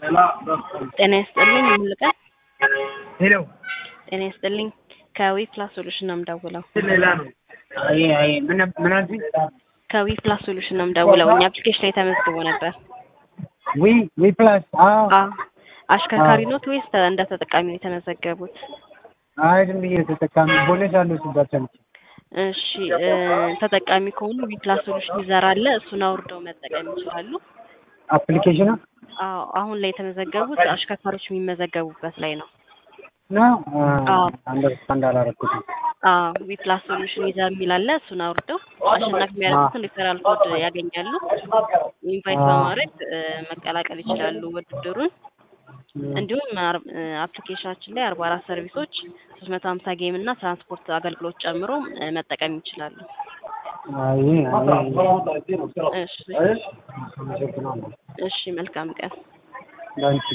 ጤና ይስጥልኝ ሙሉቀን ሄሎ ጤና ይስጥልኝ ከዊ ፕላስ ሶሉሽን ነው የምደውለው ሌላ ነው። አይ አይ ምን ምን አልሽኝ? ከዊ ፕላስ ሶሉሽን ነው የምደውለው እኛ አፕሊኬሽን ላይ ተመዝግቦ ነበር ዊ ዊ ፕላስ አዎ አ አሽከርካሪ ኖት ወይስ ተ- እንደ ተጠቃሚ ነው የተመዘገቡት አይ ዝም ብዬ ተጠቃሚ ቦነስ አለው ሲባል ሰምቼ እሺ እ፣ ተጠቃሚ ከሆኑ ዊ ፕላስ ሶሉሽን ዩዘር አለ እሱን አውርደው መጠቀም ይችላሉ አፕሊኬሽኑ አዎ አሁን ላይ የተመዘገቡት አሽከርካሪዎች የሚመዘገቡበት ላይ ነው ነው አዎ። አንደርስታንድ አላረኩትም። አዎ ዊ ፕላስ ሶሉሽን ዩዘር የሚል አለ እሱን አውርደው አሸናፊ የሚያደርጉትን ሪፈራል ኮድ ያገኛሉ ኢንቫይት በማድረግ እ፣ መቀላቀል ይችላሉ ውድድሩን እንዲሁም አር- እ፣ አፕሊኬሽናችን ላይ አርባ አራት ሰርቪሶች ሶስት መቶ ሀምሳ ጌም እና ትራንስፖርት አገልግሎት ጨምሮ እ፣ መጠቀም ይችላሉ አይ አይ እሺ አመሰግናለሁ። እሺ መልካም ቀን ላንቺ